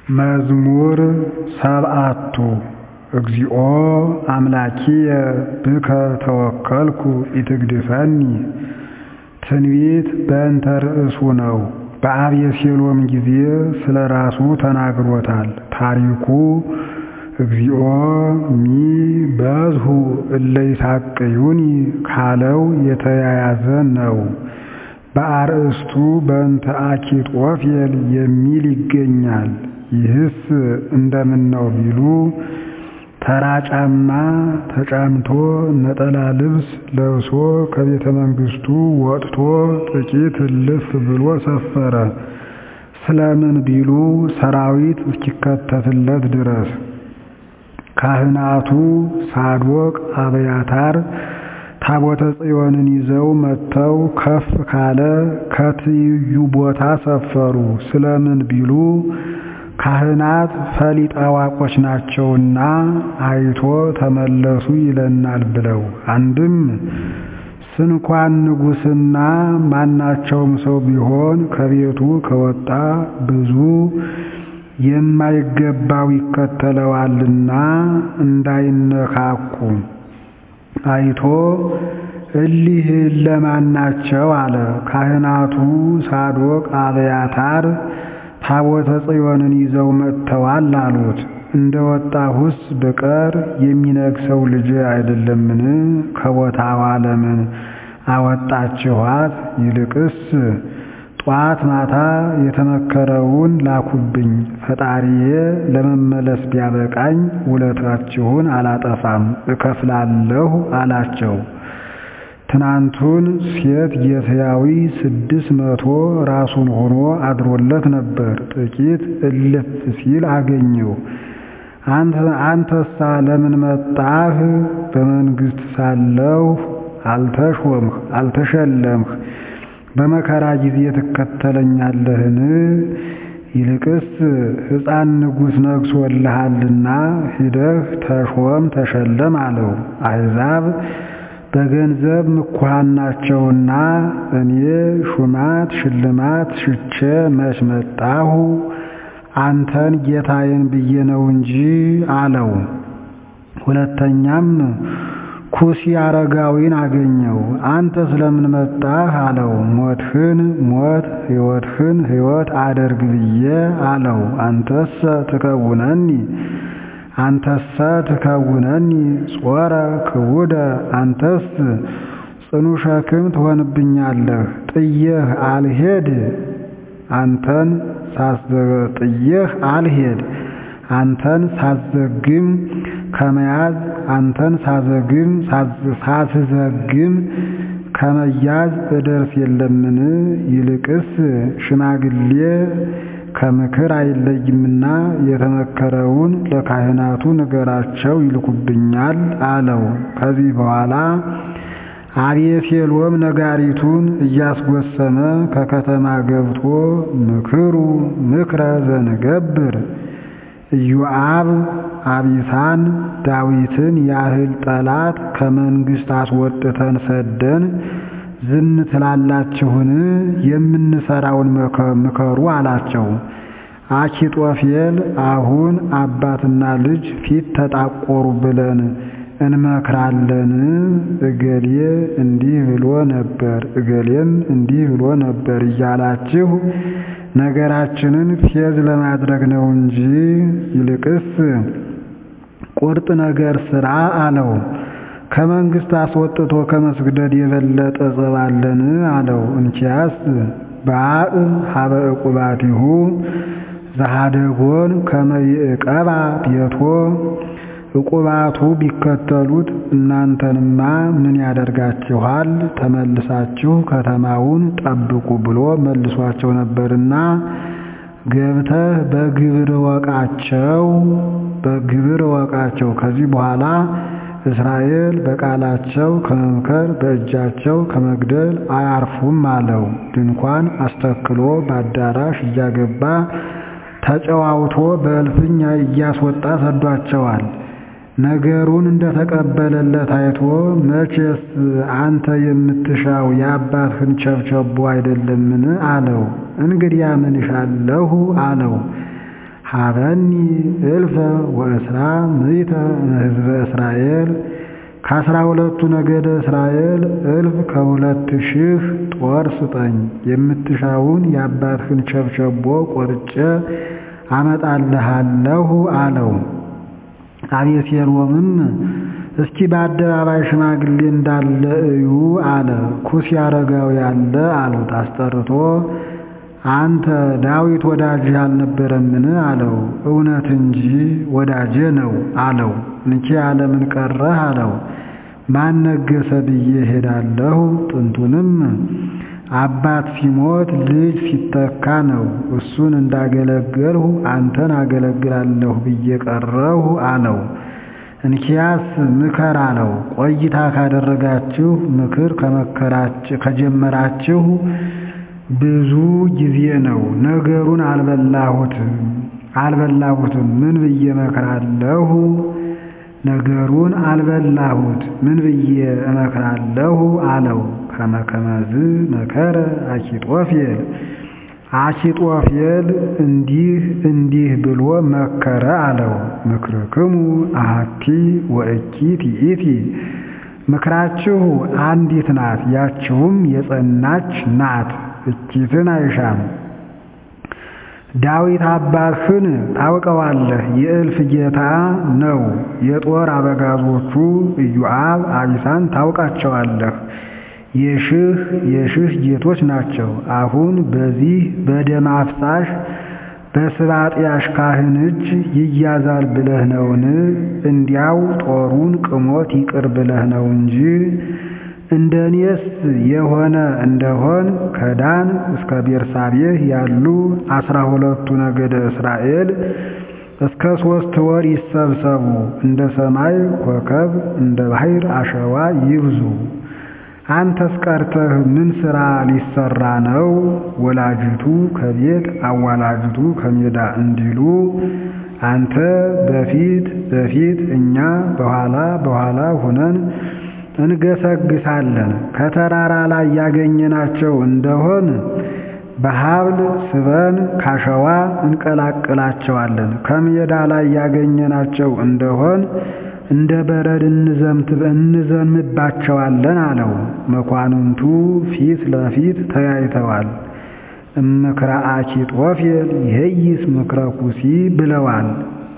መዝሙር ሰብዓቱ እግዚኦ አምላኪየ ብከ ተወከልኩ ኢትግድፈኒ ትንቢት በእንተ ርእሱ ነው። በአቤሴሎም ጊዜ ስለ ራሱ ተናግሮታል። ታሪኩ እግዚኦ ሚ በዝሑ እለ ይሳቅዩኒ ካለው የተያያዘ ነው። በአርእስቱ በእንተ አኪጦፌል የሚል ይገኛል። ይህስ እንደምነው ቢሉ ተራ ጫማ ተጫምቶ ነጠላ ልብስ ለብሶ ከቤተ መንግሥቱ ወጥቶ ጥቂት እልፍ ብሎ ሰፈረ። ስለምን ቢሉ ሰራዊት እስኪከተትለት ድረስ። ካህናቱ ሳዶቅ አብያታር ታቦተ ጽዮንን ይዘው መጥተው ከፍ ካለ ከትይዩ ቦታ ሰፈሩ። ስለምን ቢሉ ካህናት ፈሊጥ አዋቆች ናቸውና አይቶ ተመለሱ ይለናል ብለው። አንድም ስንኳን ንጉሥና ማናቸውም ሰው ቢሆን ከቤቱ ከወጣ ብዙ የማይገባው ይከተለዋልና እንዳይነካኩ አይቶ እሊህ ለማን ናቸው አለ። ካህናቱ ሳዶቅ አብያታር ታቦተ ጽዮንን ይዘው መጥተዋል አሉት። እንደ ወጣሁስ ብቀር የሚነግሰው ልጅ አይደለምን? ከቦታዋ ለምን አወጣችኋት? ይልቅስ ጧት ማታ የተመከረውን ላኩብኝ። ፈጣሪዬ ለመመለስ ቢያበቃኝ ውለታችሁን አላጠፋም እከፍላለሁ አላቸው። ትናንቱን ሴት ጌትያዊ ስድስት መቶ ራሱን ሆኖ አድሮለት ነበር። ጥቂት እልፍ ሲል አገኘው። አንተሳ ለምን መጣህ? በመንግሥት ሳለሁ አልተሾምህ አልተሸለምህ በመከራ ጊዜ ትከተለኛለህን? ይልቅስ ሕፃን ንጉሥ ነግሶልሃልና ሂደህ ተሾም ተሸለም አለው። አሕዛብ በገንዘብ ምኩሃን ናቸውና እኔ ሹማት ሽልማት ሽቼ መች መጣሁ? አንተን ጌታዬን ብዬ ነው እንጂ አለው። ሁለተኛም ኩሲ አረጋዊን አገኘው። አንተ ስለምን መጣህ አለው። ሞትህን ሞት ሕይወትህን ሕይወት አደርግ ብዬ አለው። አንተሰ ትከውነኒ አንተሰ ትከውነኒ ጾረ ክቡደ አንተስ ጽኑ ሸክም ትሆንብኛለህ። ጥየህ አልሄድ አንተን ጥየህ አልሄድ አንተን ሳዘግም ከመያዝ አንተን ሳዘግም ሳስዘግም ከመያዝ እደርስ የለምን? ይልቅስ ሽማግሌ ከምክር አይለይምና የተመከረውን ለካህናቱ ንገራቸው ይልኩብኛል አለው። ከዚህ በኋላ አቤሴሎም ነጋሪቱን እያስጎሰመ ከከተማ ገብቶ ምክሩ ምክረ ዘንገብር ኢዮአብ አቢሳን ዳዊትን ያህል ጠላት ከመንግሥት አስወጥተን ሰደን ዝም ትላላችሁን? የምንሰራውን ምከሩ አላቸው። አኪጦፌል አሁን አባትና ልጅ ፊት ተጣቆሩ ብለን እንመክራለን። እገሌ እንዲህ ብሎ ነበር፣ እገሌም እንዲህ ብሎ ነበር እያላችሁ ነገራችንን ፌዝ ለማድረግ ነው እንጂ ይልቅስ ቁርጥ ነገር ስራ አለው። ከመንግሥት አስወጥቶ ከመስግደድ የበለጠ ጸባለን አለው። እንኪያስ በአብ ሀበ ዕቁባቲሁ ዘሃደጎን ከመይዕቀባ ቤቶ ዕቁባቱ ቢከተሉት እናንተንማ ምን ያደርጋችኋል? ተመልሳችሁ ከተማውን ጠብቁ ብሎ መልሷቸው ነበርና ገብተህ በግብር ወቃቸው በግብር ወቃቸው። ከዚህ በኋላ እስራኤል በቃላቸው ከመምከር በእጃቸው ከመግደል አያርፉም አለው። ድንኳን አስተክሎ በአዳራሽ እያገባ ተጨዋውቶ በእልፍኝ እያስወጣ ሰዷቸዋል። ነገሩን እንደተቀበለለት አይቶ መቼስ አንተ የምትሻው የአባትህን ቸብቸቦ አይደለምን? አለው። እንግዲያ ምን እሻለሁ አለው። ሀበኒ እልፈ ወእስራ ምዕተ እምሕዝበ እስራኤል ከአስራ ሁለቱ ነገደ እስራኤል እልፍ ከሁለት ሺህ ጦር ስጠኝ፣ የምትሻውን የአባትህን ቸብቸቦ ቆርጬ አመጣልሃለሁ አለው። አቤሴሎምም እስኪ በአደባባይ ሽማግሌ እንዳለ እዩ አለ። ኩስ ያረጋው ያለ አሉት። አስጠርቶ አንተ ዳዊት ወዳጅህ አልነበረምን? አለው። እውነት እንጂ ወዳጄ ነው አለው። እንኪያ ለምን ቀረህ? አለው። ማን ነገሰ ብዬ ሄዳለሁ? ጥንቱንም አባት ሲሞት ልጅ ሲተካ ነው። እሱን እንዳገለገልሁ አንተን አገለግላለሁ ብዬ ቀረሁ አለው። እንኪያስ ምከር አለው። ቆይታ ካደረጋችሁ ምክር ከጀመራችሁ ብዙ ጊዜ ነው። ነገሩን አልበላሁትም አልበላሁትም ምን ብዬ እመክራለሁ? ነገሩን አልበላሁት ምን ብዬ እመክራለሁ አለው። ከመከመዝ መከረ አኪጦፌል አኪጦፌል እንዲህ እንዲህ ብሎ መከረ አለው። ምክርክሙ አሐቲ ወእኪት ይእቲ ምክራችሁ አንዲት ናት፣ ያችውም የጸናች ናት፣ እኪትን አይሻም። ዳዊት አባትህን ታውቀዋለህ፣ የእልፍ ጌታ ነው። የጦር አበጋዞቹ ኢዮአብ፣ አቢሳን ታውቃቸዋለህ፣ የሽህ የሽህ ጌቶች ናቸው። አሁን በዚህ በደም አፍሳሽ በስባጥያሽ ካህን እጅ ይያዛል ብለህ ነውን? እንዲያው ጦሩን ቅሞት ይቅር ብለህ ነው እንጂ እንደኔስ የሆነ እንደሆን ከዳን እስከ ቤርሳቤህ ያሉ አስራ ሁለቱ ነገደ እስራኤል እስከ ሦስት ወር ይሰብሰቡ፣ እንደ ሰማይ ኮከብ እንደ ባሕር አሸዋ ይብዙ። አንተስ ቀርተህ ምን ሥራ ሊሰራ ነው? ወላጅቱ ከቤት አዋላጅቱ ከሜዳ እንዲሉ አንተ በፊት በፊት እኛ በኋላ በኋላ ሆነን እንገሰግሳለን። ከተራራ ላይ ያገኘናቸው እንደሆን በሀብል ስበን ካሸዋ እንቀላቅላቸዋለን። ከሜዳ ላይ ያገኘናቸው እንደሆን እንደ በረድ እንዘምባቸዋለን አለው። መኳንንቱ ፊት ለፊት ተያይተዋል። እምክረ አኪጦፌል ይሄይስ ምክረ ኩሲ ብለዋል።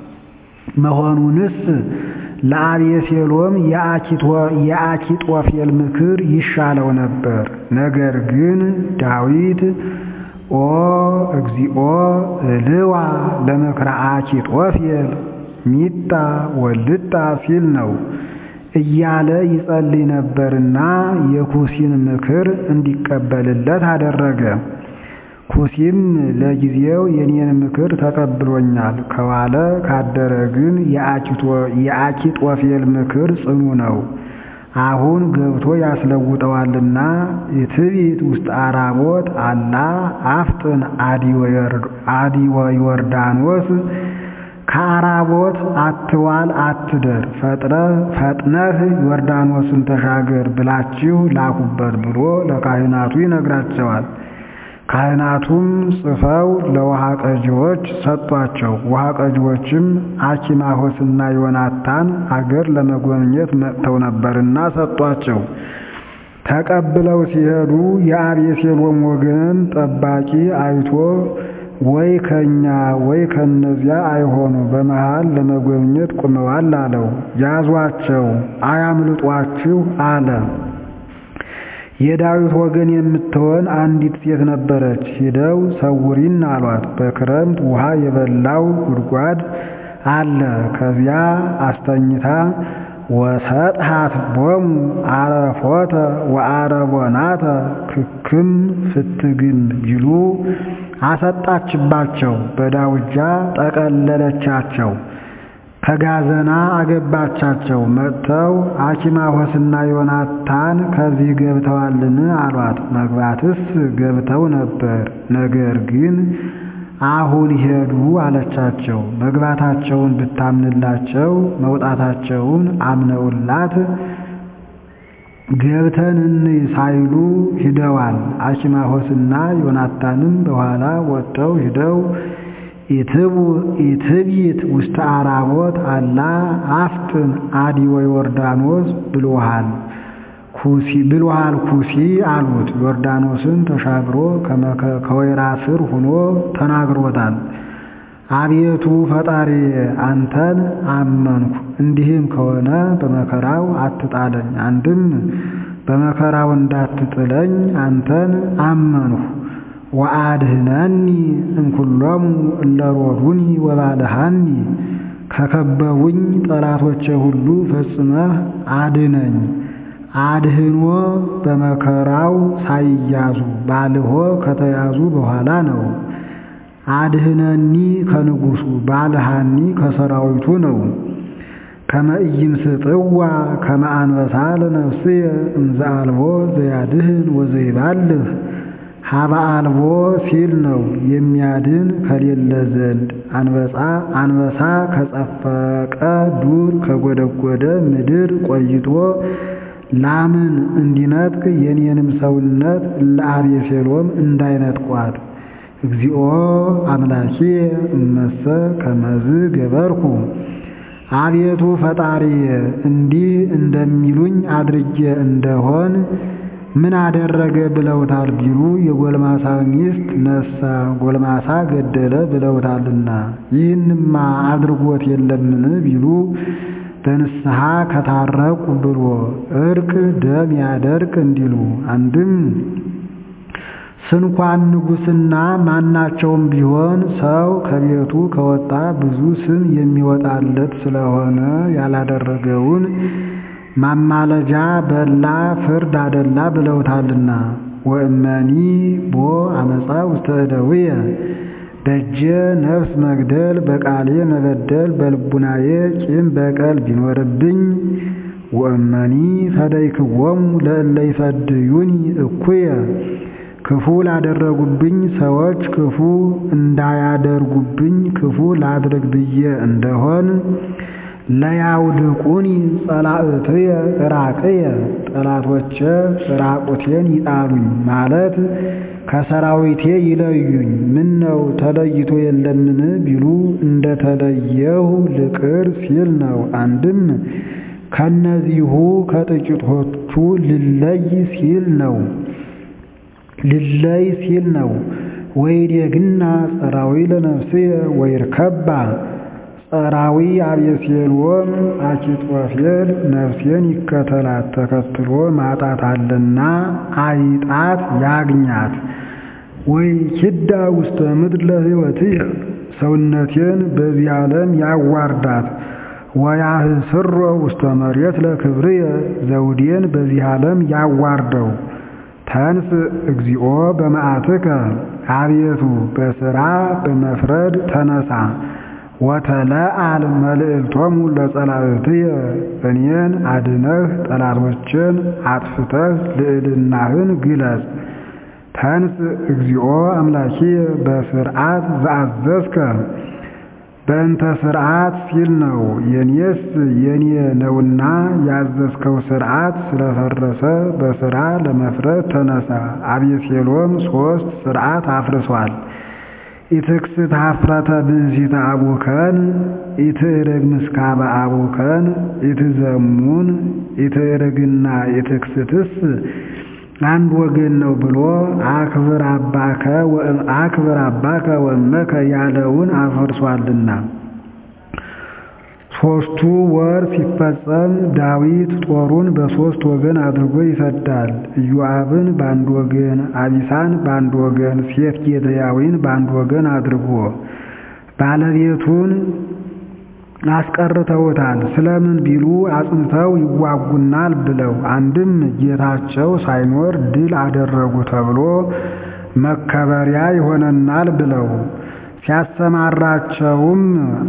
መሆኑንስ ለአቤሴሎም የአኪጦፌል ምክር ይሻለው ነበር። ነገር ግን ዳዊት ኦ እግዚኦ እልዋ ለምክረ አኪጦፌል ሚጣ ወልጣ ሲል ነው እያለ ይጸልይ ነበርና የኩሲን ምክር እንዲቀበልለት አደረገ። ኩሲም ለጊዜው የኔን ምክር ተቀብሎኛል፣ ከዋለ ካደረ ግን የአኪጦፌል ምክር ጽኑ ነው፣ አሁን ገብቶ ያስለውጠዋልና የትዕቢት ውስጥ አራቦት አላ አፍጥን አዲወ ዮርዳኖስ ከአራቦት አትዋል አትደር፣ ፈጥነህ ዮርዳኖስን ተሻገር ብላችሁ ላኩበት ብሎ ለካህናቱ ይነግራቸዋል። ካህናቱም ጽፈው ለውሃ ቀጂዎች ሰጧቸው። ውሃ ቀጂዎችም አኪማሆስና ዮናታን አገር ለመጎብኘት መጥተው ነበርና ሰጧቸው። ተቀብለው ሲሄዱ የአቤሴሎም ወገን ጠባቂ አይቶ ወይ ከኛ ወይ ከነዚያ አይሆኑ በመሃል ለመጎብኘት ቁመዋል አለው። ያዟቸው አያምልጧችሁ አለ። የዳዊት ወገን የምትሆን አንዲት ሴት ነበረች። ሂደው ሰውሪን አሏት። በክረምት ውሃ የበላው ጉድጓድ አለ። ከዚያ አስተኝታ ወሰጥሃት ቦሙ አረፎተ ወአረቦናተ ክክም ፍትግም ቢሉ አሰጣችባቸው። በዳውጃ ጠቀለለቻቸው። ከጋዘና አገባቻቸው። መጥተው አኪማሆስና ዮናታን ከዚህ ገብተዋልን አሏት። መግባትስ ገብተው ነበር፣ ነገር ግን አሁን ሄዱ አለቻቸው። መግባታቸውን ብታምንላቸው መውጣታቸውን አምነውላት ገብተን እንይ ሳይሉ ሂደዋል። አኪማሆስና ዮናታንም በኋላ ወጥተው ሂደው ኢትብይት ውስተ አራቦት አላ አፍጥን አዲወ ዮርዳኖስ ብሎሃል ኩሲ ብሎሃል ኩሲ አሉት። ዮርዳኖስን ተሻግሮ ከወይራ ስር ሆኖ ተናግሮታል። አቤቱ ፈጣሪ አንተን አመንኩ፣ እንዲህም ከሆነ በመከራው አትጣለኝ። አንድም በመከራው እንዳትጥለኝ አንተን አመንሁ። ወአድህነኒ እምኩሎሙ እለ ሮዱኒ ወባልሃኒ ከከበቡኝ ጠላቶቼ ሁሉ ፈጽመህ አድነኝ። አድህኖ በመከራው ሳይያዙ ባልሆ ከተያዙ በኋላ ነው። አድህነኒ ከንጉሱ ባልሃኒ ከሰራዊቱ ነው። ከመ ኢይምስጥዋ ከመ አንበሳ ለነፍስየ እምዘ አልቦ ዘያድህን ወዘይባልህ ሀበ አልቦ ሲል ነው የሚያድን ከሌለ ዘንድ አንበሳ አንበሳ ከጸፈቀ ዱር ከጎደጎደ ምድር ቆይቶ ላምን እንዲነጥቅ የኔንም ሰውነት ለአቤሴሎም እንዳይነጥቋት እግዚኦ አምላኪየ እመሰ ከመዝ ገበርኩ አቤቱ ፈጣሪ እንዲህ እንደሚሉኝ አድርጌ እንደሆን ምን አደረገ ብለውታል ቢሉ የጎልማሳ ሚስት ነሳ፣ ጎልማሳ ገደለ ብለውታልና ይህንማ አድርጎት የለምን ቢሉ በንስሐ ከታረቁ ብሎ እርቅ ደም ያደርቅ እንዲሉ አንድም ስንኳን ንጉሥና ማናቸውም ቢሆን ሰው ከቤቱ ከወጣ ብዙ ስም የሚወጣለት ስለሆነ ያላደረገውን ማማለጃ በላ ፍርድ አደላ ብለውታልና ወእመኒ ቦ አመፃ ውስተ እደውየ በእጀ ነፍስ መግደል በቃሌ መበደል በልቡናዬ ቂም በቀል ቢኖርብኝ ወእመኒ ፈደይክዎሙ ለእለ ይፈድዩኒ እኩየ ክፉ ላደረጉብኝ ሰዎች ክፉ እንዳያደርጉብኝ ክፉ ላድርግ ብዬ እንደሆን ለያውድቁኒ ጸላእትየ ራቅየ ጠላቶቼ ራቁቴን ይጣሉኝ ማለት ከሰራዊቴ ይለዩኝ። ምን ነው ተለይቶ የለምን ቢሉ እንደተለየሁ ልቅር ሲል ነው። አንድም ከነዚሁ ከጥቂቶቹ ልለይ ሲል ነው ልለይ ሲል ነው። ወይዴግና ጸራዊ ለነፍስየ ወይርከባ ጸራዊ አቤሴሎም አኪጦፌል ነፍሴን ይከተላት ተከትሎ ማጣት አለና አይጣት ያግኛት። ወይ ኪዳ ውስተ ምድር ለሕይወትየ ሰውነቴን በዚህ ዓለም ያዋርዳት። ወያህስሮ ውስተ መሬት ለክብርየ ዘውዴን በዚህ ዓለም ያዋርደው። ተንስ እግዚኦ በመዓትከ አቤቱ በሥራ በመፍረድ ተነሳ። ወተለአል መልእልቶሙ ለጸላእትየ እኔን አድነህ ጠላቶችን አጥፍተህ ልዕልናህን ግለጽ። ተንስ እግዚኦ አምላኪየ በስርዓት ዘአዘዝከ በእንተ ስርዓት ሲል ነው። የኔስ የኔ ነውና ያዘዝከው ስርዓት ስለፈረሰ በስራ ለመፍረድ ተነሳ። አቤሴሎም ሶስት ስርዓት አፍርሷል። ኢትክስት ሀፍረተ ብእሲተ አቡከን ኢትእርግ ምስካበ አቡከን ኢትዘሙን ኢትእርግና ኢትክስትስ አንድ ወገን ነው ብሎ አክብር አባከ አክብር አባከ ወእመከ ያለውን አፈርሷልና። ሶስቱ ወር ሲፈጸም ዳዊት ጦሩን በሶስት ወገን አድርጎ ይሰዳል። ኢዮአብን በአንድ ወገን፣ አቢሳን በአንድ ወገን፣ ሴት ጌትያዊን በአንድ ወገን አድርጎ ባለቤቱን አስቀርተውታል። ስለምን ቢሉ አጽንተው ይዋጉናል ብለው አንድም ጌታቸው ሳይኖር ድል አደረጉ ተብሎ መከበሪያ ይሆነናል ብለው ሲያሰማራቸውም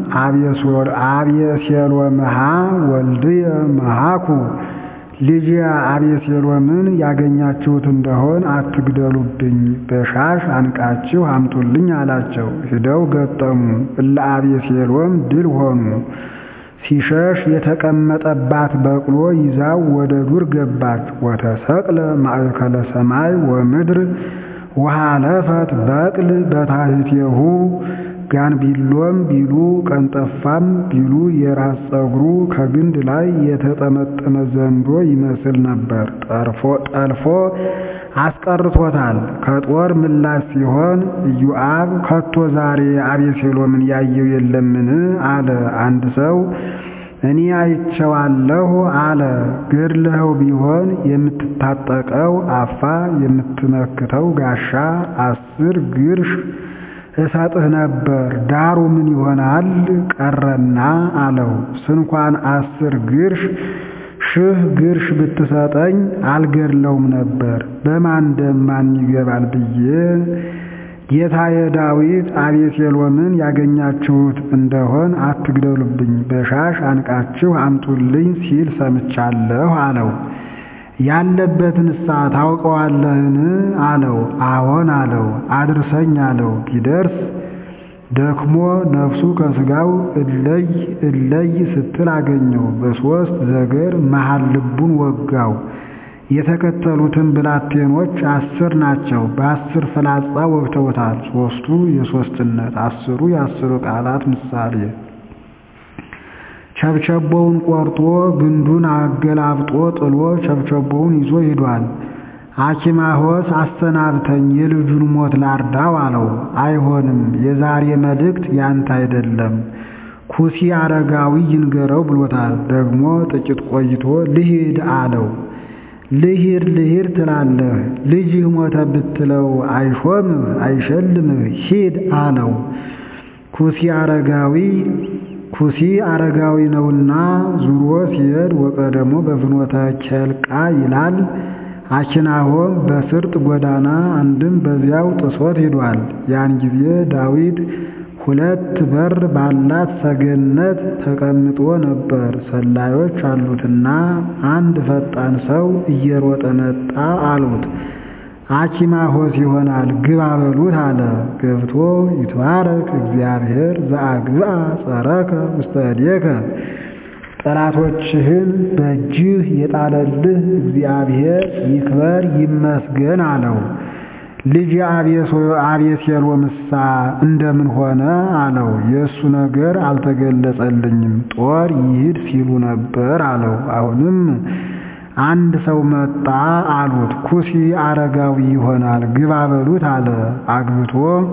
አቤሴሎምሃ ወልድየ መሃኩ ልጅ አቤሴሎምን ያገኛችሁት እንደሆን አትግደሉብኝ፣ በሻሽ አንቃችሁ አምጡልኝ አላቸው። ሂደው ገጠሙ። እለ አቤሴሎም ድል ሆኑ። ሲሸሽ የተቀመጠባት በቅሎ ይዛው ወደ ዱር ገባች። ወተሰቅለ ማእከለ ሰማይ ወምድር ወሃለፈት በቅል በታሕቲሁ ጋንቢሎም ቢሉ ቀንጠፋም ቢሉ የራስ ፀጉሩ ከግንድ ላይ የተጠመጠመ ዘንዶ ይመስል ነበር። ጠልፎ አስቀርቶታል። ከጦር ምላሽ ሲሆን ኢዮአብ ከቶ ዛሬ አቤሴሎምን ያየው የለምን? አለ። አንድ ሰው እኔ አይቼዋለሁ አለ። ገድለኸው ቢሆን የምትታጠቀው አፋ የምትመክተው ጋሻ አስር ግርሽ እሰጥህ ነበር። ዳሩ ምን ይሆናል ቀረና አለው። ስንኳን አስር ግርሽ ሺህ ግርሽ ብትሰጠኝ አልገድለውም ነበር። በማን ደም ማን ይገባል ብዬ ጌታዬ ዳዊት አቤሴሎምን ያገኛችሁት እንደሆን አትግደሉብኝ፣ በሻሽ አንቃችሁ አምጡልኝ ሲል ሰምቻለሁ አለው። ያለበትንሳ ታውቀዋለህን? አለው። አዎን አለው። አድርሰኝ አለው። ቢደርስ ደክሞ ነፍሱ ከሥጋው እለይ እለይ ስትል አገኘው። በሦስት ዘገር መሃል ልቡን ወጋው። የተከተሉትን ብላቴኖች አስር ናቸው። በአስር ፍላጻ ወግተውታል። ሦስቱ የሦስትነት አስሩ የአስሩ ቃላት ምሳሌ ቸብቸቦውን ቆርጦ ግንዱን አገላብጦ ጥሎ ቸብቸቦውን ይዞ ሂዷል። አኪማሆስ አሰናብተኝ የልጁን ሞት ላርዳው አለው። አይሆንም፣ የዛሬ መልእክት ያንተ አይደለም፣ ኩሲ አረጋዊ ይንገረው ብሎታል። ደግሞ ጥቂት ቆይቶ ልሂድ አለው። ልሂድ ልሂድ ትላለህ፣ ልጅህ ሞተ ብትለው አይሾምህ አይሸልምህ፣ ሂድ አለው። ኩሲ አረጋዊ ኩሲ አረጋዊ ነውና ዙሮ ሲሄድ ወቀደሞ በፍኖተ ኬልቃ ይላል። አኪናሆም በስርጥ ጎዳና አንድም በዚያው ጥሶት ሂዷል። ያን ጊዜ ዳዊት ሁለት በር ባላት ሰገነት ተቀምጦ ነበር። ሰላዮች አሉትና አንድ ፈጣን ሰው እየሮጠ መጣ አሉት። አኪማሆስ ይሆናል ግባ በሉት አለ። ገብቶ ይትባረክ እግዚአብሔር ዘአግብአ ጸረከ ውስተ እዴከ ጠላቶችህን በእጅህ የጣለልህ እግዚአብሔር ይክበር ይመስገን አለው። ልጅ አቤሴሎምሳ እንደምን ሆነ አለው። የእሱ ነገር አልተገለጸልኝም፣ ጦር ይሂድ ሲሉ ነበር አለው። አሁንም አንድ ሰው መጣ አሉት። ኩሲ አረጋዊ ይሆናል ግባ በሉት አለ። አግብቶ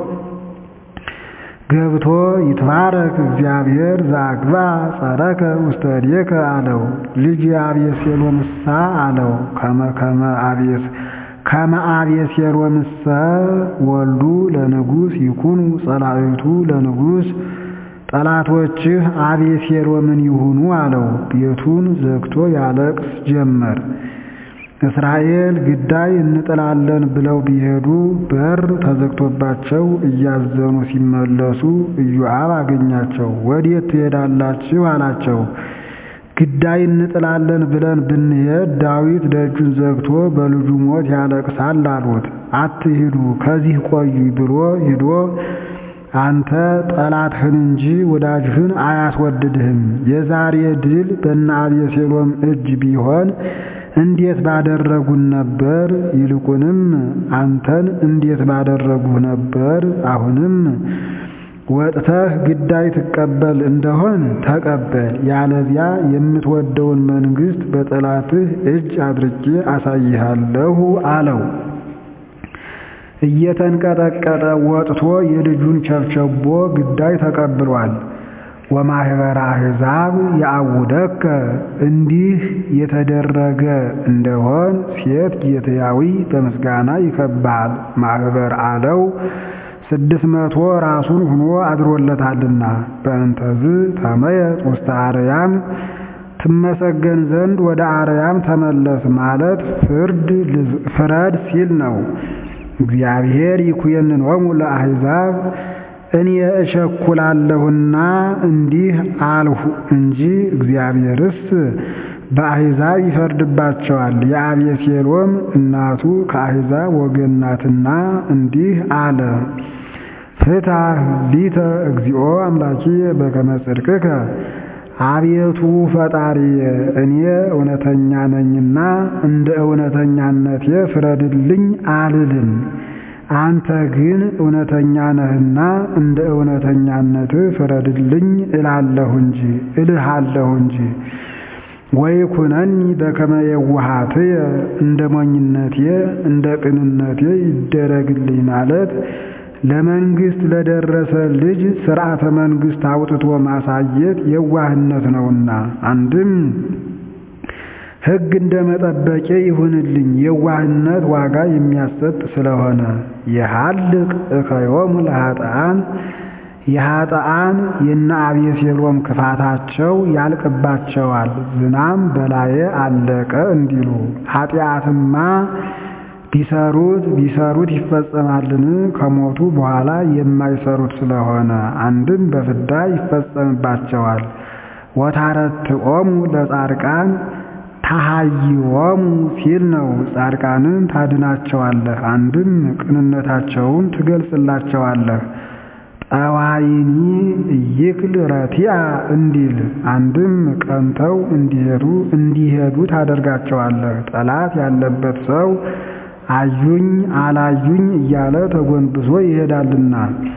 ገብቶ ይትባረክ እግዚአብሔር ዘአግባ ጸረከ ውስተ እዴከ አለው። ልጅ አቤሴሎምሳ አለው። ከመ አቤስ ከመ አቤሴሎምሰ ወልዱ ለንጉሥ ይኩኑ ጸላእቱ ለንጉሥ ጠላቶችህ አቤሴሎምን ይሁኑ አለው። ቤቱን ዘግቶ ያለቅስ ጀመር። እስራኤል ግዳይ እንጥላለን ብለው ቢሄዱ በር ተዘግቶባቸው እያዘኑ ሲመለሱ ኢዮአብ አገኛቸው። ወዴት ትሄዳላችሁ? አላቸው። ግዳይ እንጥላለን ብለን ብንሄድ ዳዊት ደጁን ዘግቶ በልጁ ሞት ያለቅሳል አሉት። አትሂዱ ከዚህ ቆዩ ብሎ ሂዶ አንተ ጠላትህን እንጂ ወዳጅህን አያስወድድህም። የዛሬ ድል በእነ አቤሴሎም እጅ ቢሆን እንዴት ባደረጉን ነበር? ይልቁንም አንተን እንዴት ባደረጉህ ነበር? አሁንም ወጥተህ ግዳይ ትቀበል እንደሆን ተቀበል፣ ያለዚያ የምትወደውን መንግሥት በጠላትህ እጅ አድርጌ አሳይሃለሁ አለው። እየተንቀጠቀጠ ወጥቶ የልጁን ቸብቸቦ ግዳይ ተቀብሏል። ወማኅበረ አሕዛብ የአውደከ እንዲህ የተደረገ እንደሆን ሴት ጌትያዊ በምስጋና ይከብሃል። ማኅበር አለው ስድስት መቶ ራሱን ሆኖ አድሮለታልና በእንተዝ ተመየጥ ውስተ አርያም ትመሰገን ዘንድ ወደ አርያም ተመለስ ማለት ፍርድ ፍረድ ሲል ነው። እግዚአብሔር ይኩየንሆሙ ለአሕዛብ እኔ እቸኩላለሁና እንዲህ አልሁ እንጂ እግዚአብሔርስ በአሕዛብ ይፈርድባቸዋል። የአቤሴሎም እናቱ ከአሕዛብ ወገን ናትና እንዲህ አለ። ፍታህ ሊተ እግዚኦ አምላኪየ በከመ ጽድቅከ አቤቱ ፈጣሪየ እኔ እውነተኛ ነኝና እንደ እውነተኛነቴ ፍረድልኝ አልልም። አንተ ግን እውነተኛ ነህና እንደ እውነተኛነትህ ፍረድልኝ እላለሁ እንጂ እልሃለሁ እንጂ ወይኩነኒ በከመ የዋሃትየ እንደ ሞኝነቴ እንደ ቅንነቴ ይደረግልኝ ማለት ለመንግስት ለደረሰ ልጅ ሥርዓተ መንግስት አውጥቶ ማሳየት የዋህነት ነውና። አንድም ሕግ እንደ መጠበቄ ይሁንልኝ የዋህነት ዋጋ የሚያሰጥ ስለሆነ የሃልቅ እከዮሙ ለኃጥአን የኃጥአን የነ አቤሴሎም ክፋታቸው ያልቅባቸዋል ዝናም በላዬ አለቀ እንዲሉ ኃጢአትማ ቢሰሩት ቢሰሩት ይፈጸማልን? ከሞቱ በኋላ የማይሰሩት ስለሆነ አንድም በፍዳ ይፈጸምባቸዋል። ወታረትዖሙ ለጻድቃን ታሃይዎሙ ሲል ነው። ጻድቃንን ታድናቸዋለህ፣ አንድም ቅንነታቸውን ትገልጽላቸዋለህ። ጠዋይኒ እይክል ረቲአ እንዲል አንድም ቀንተው እንዲሄዱ እንዲሄዱ ታደርጋቸዋለህ። ጠላት ያለበት ሰው አዩኝ አላዩኝ እያለ ተጎንብሶ ይሄዳልና።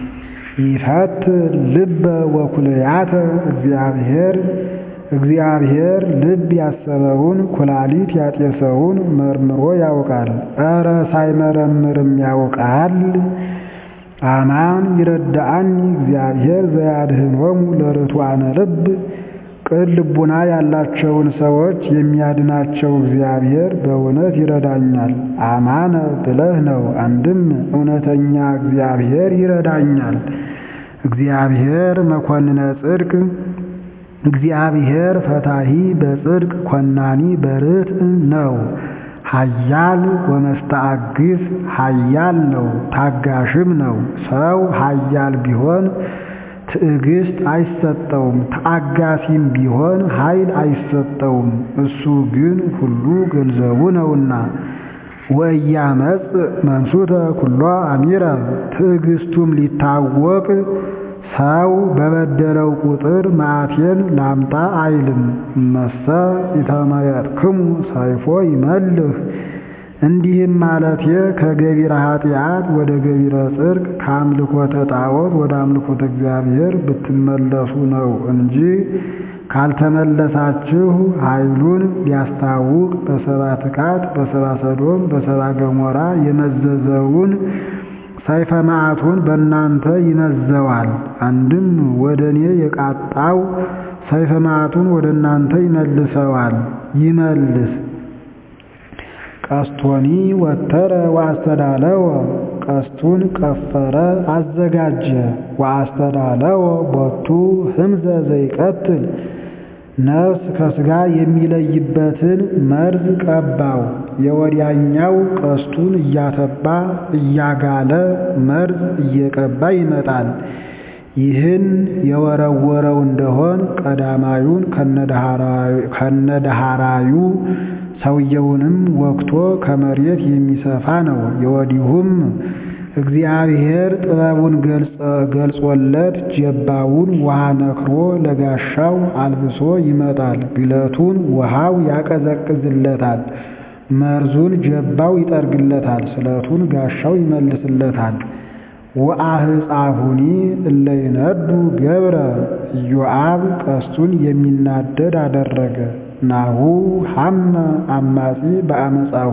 ይፈት ልበ ወኩልያተ እግዚአብሔር እግዚአብሔር ልብ ያሰበውን ኩላሊት ያጤሰውን መርምሮ ያውቃል። ኧረ ሳይመረምርም ያውቃል። አማን ይረዳአኒ እግዚአብሔር ዘያድኅኖሙ ለርቱዓነ ልብ ቅን ልቡና ያላቸውን ሰዎች የሚያድናቸው እግዚአብሔር በእውነት ይረዳኛል። አማነ ብለህ ነው። አንድም እውነተኛ እግዚአብሔር ይረዳኛል። እግዚአብሔር መኮንነ ጽድቅ እግዚአብሔር ፈታሂ በጽድቅ ኮናኒ በርትዕ ነው። ኃያል ወመስተአግስ ኃያል ነው፣ ታጋሽም ነው። ሰው ኃያል ቢሆን ትዕግስት አይሰጠውም፣ ተአጋሲም ቢሆን ኃይል አይሰጠውም። እሱ ግን ሁሉ ገንዘቡ ነውና። ወኢያመጽ መንሱተ ኩሎ አሚረ ትዕግስቱም ሊታወቅ ሰው በበደለው ቁጥር መዓቴን ላምጣ አይልም። እመሰ ኢተመየጥክሙ ሰይፎ ይመልህ እንዲህም ማለቴ ከገቢረ ኃጢአት ወደ ገቢረ ጽድቅ ከአምልኮተ ጣዖት ወደ አምልኮተ እግዚአብሔር ብትመለሱ ነው እንጂ ካልተመለሳችሁ ኃይሉን ሊያስታውቅ በሰባ ትካት በሰባ ሰዶም በሰባ ገሞራ የመዘዘውን ሰይፈ መዓቱን በእናንተ ይመዘዋል። አንድም ወደ እኔ የቃጣው ሰይፈ መዓቱን ወደ እናንተ ይመልሰዋል ይመልስ ቀስቶኒ ወተረ ወአስተዳለወ ቀስቱን ቀፈረ አዘጋጀ። ወአስተዳለወ ቦቱ ህምዘ ዘይቀትል ነፍስ ከሥጋ የሚለይበትን መርዝ ቀባው። የወዲያኛው ቀስቱን እያተባ እያጋለ መርዝ እየቀባ ይመጣል። ይህን የወረወረው እንደሆን ቀዳማዩን ከነዳሃራዩ ሰውየውንም ወግቶ ከመሬት የሚሰፋ ነው። የወዲሁም እግዚአብሔር ጥበቡን ገልጾለት ጀባውን ውሃ ነክሮ ለጋሻው አልብሶ ይመጣል። ግለቱን ውሃው ያቀዘቅዝለታል። መርዙን ጀባው ይጠርግለታል። ስለቱን ጋሻው ይመልስለታል። ወአህፃሁኒ እለ ይነዱ ገብረ ኢዮአብ ቀስቱን የሚናደድ አደረገ። ናሁ ሐመ አማጺ በአመፃሁ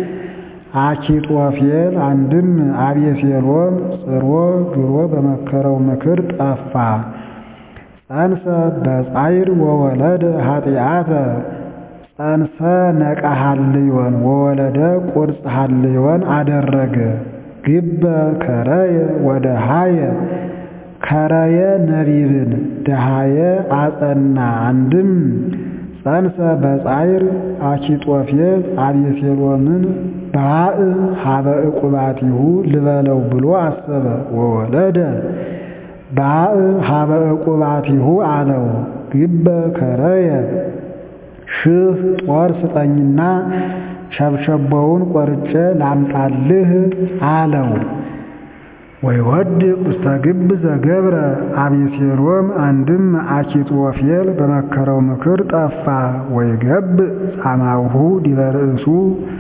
አኪጦፌል አንድም አቤሴሎም ጽሮ ግሮ በመከረው ምክር ጠፋ። ጸንሰ በጻይር ወወለደ ኃጢአተ ጸንሰ ነቃ ሀልዮን ወወለደ ቁርጽ ሀልዮን አደረገ። ግበ ከረየ ወደ ሃየ ከረየ ነቢብን ደሃየ አጸና አንድም ጸንሰ በጻይር አኪጦፌል አቤሴሎምን ባእ ሀበ ዕቁባቲሁ ልበለው ብሎ አሰበ። ወወለደ ባእ ሀበ ዕቁባቲሁ አለው። ግበ ከረየ ሽህ ጦር ስጠኝና ሸብሸቦውን ቆርጬ ላምጣልህ አለው። ወይወድቅ ውስተ ግብ ዘገብረ አቤሴሎም አንድም አኪጦፌል በመከረው ምክር ጠፋ። ወይገብ ጻማውሁ ዲበ ርእሱ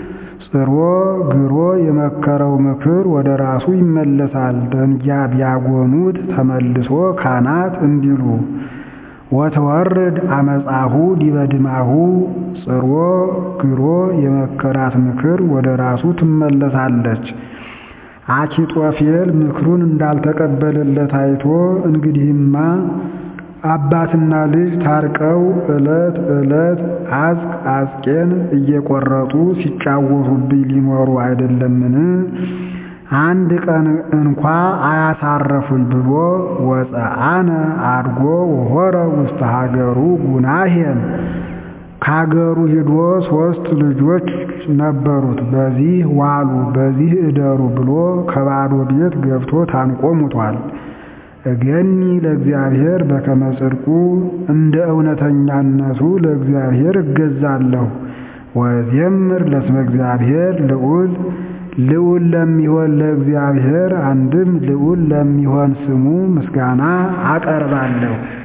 ጽሮ ግሮ የመከረው ምክር ወደ ራሱ ይመለሳል። ደንጊያ ቢያጎኑት ተመልሶ ካህናት እንዲሉ ወተወርድ አመፃሁ ዲበ ድማሁ ጽሮ ግሮ የመከራት ምክር ወደ ራሱ ትመለሳለች። አኪጦፌል ምክሩን እንዳልተቀበለለት አይቶ እንግዲህማ አባትና ልጅ ታርቀው ዕለት ዕለት አዝቅ አዝቄን እየቆረጡ ሲጫወቱብኝ ሊኖሩ አይደለምን? አንድ ቀን እንኳ አያሳረፉኝ ብሎ ወፀአነ አድጎ ወሆረ ውስተ ሀገሩ ጉናሄን ከሀገሩ ሂዶ ሶስት ልጆች ነበሩት። በዚህ ዋሉ በዚህ እደሩ ብሎ ከባዶ ቤት ገብቶ ታንቆ ሙቷል። እገኒ ለእግዚአብሔር በከመ ጽድቁ እንደ እውነተኛነቱ ለእግዚአብሔር እገዛለሁ። ወዜምር ለስመ እግዚአብሔር ልዑል ልዑል ለሚሆን ለእግዚአብሔር አንድም ልዑል ለሚሆን ስሙ ምስጋና አቀርባለሁ።